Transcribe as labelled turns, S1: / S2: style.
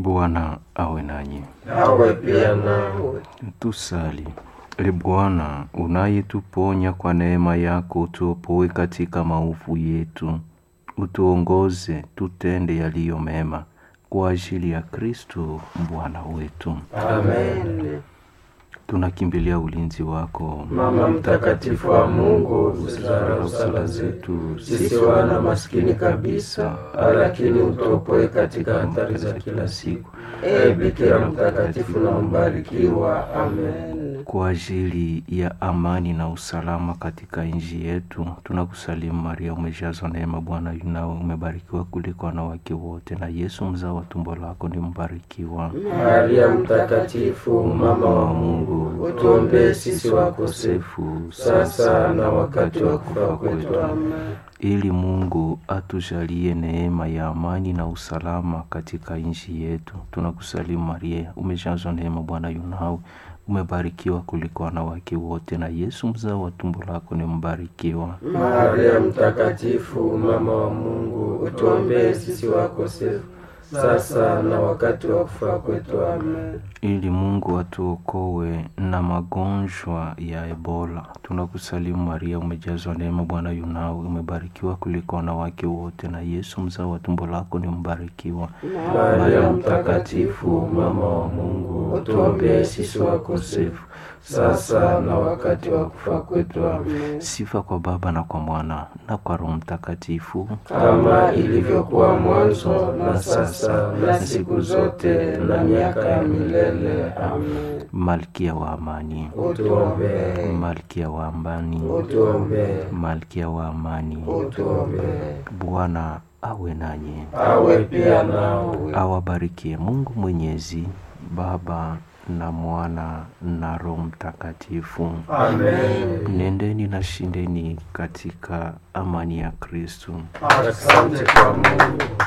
S1: Bwana awe nanyi.
S2: awe pia nawe.
S1: Tusali. E Bwana, unayetuponya kwa neema yako, utuopoe katika maovu yetu, utuongoze tutende yaliyo mema, kwa ajili ya Kristo Bwana wetu.
S2: Amen.
S1: Tunakimbilia ulinzi wako,
S2: Mama mtakatifu wa Mungu, usidharau sala zetu sisi wana maskini kabisa, lakini utuopoe katika hatari za kila siku. Ee Bikira mtakatifu na mbarikiwa. Amen.
S1: kwa ajili ya amani na usalama katika nchi yetu, tunakusalimu Maria, umejazwa neema, Bwana yu nawe, umebarikiwa kuliko wanawake wote, na Yesu mzao wa tumbo lako ni mbarikiwa.
S2: Maria mtakatifu, mama wa Mungu, utuombee sisi wakosefu sasa na wakati wa kufa kwetu. Amen.
S1: ili Mungu atujalie neema ya amani na usalama katika nchi yetu. Tunakusalimu Maria, umejazwa neema, Bwana yu nawe, umebarikiwa kuliko wanawake wote, na Yesu mzao wa tumbo lako ni mbarikiwa.
S2: Maria mtakatifu, mama wa Mungu, utuombee sisi wakosefu sasa na wakati wa kufa kwetu. Amen.
S1: ili Mungu atuokoe na magonjwa ya Ebola. Tunakusalimu Maria, umejazwa neema, Bwana yu nawe, umebarikiwa kuliko wanawake wote, na Yesu mzao wa tumbo lako ni mbarikiwa.
S2: Maria mtakatifu, mama wa Mungu, utuombee sisi wakosefu sasa na wakati wa kufa kwetu. Amen.
S1: Sifa kwa Baba na kwa Mwana na kwa Roho Mtakatifu,
S2: Kama ilivyokuwa mwanzo na sasa na siku zote na miaka ya milele. Amen.
S1: Malkia wa amani,
S2: Utuombee,
S1: Malkia wa amani,
S2: utuombee,
S1: Malkia wa amani.
S2: utuombee.
S1: Bwana awe nanyi,
S2: Awe pia nawe.
S1: awabarikie Mungu Mwenyezi, Baba na Mwana na Roho Mtakatifu.
S2: Amen.
S1: Nendeni na shindeni katika amani ya Kristo.
S2: Asante kwa Mungu.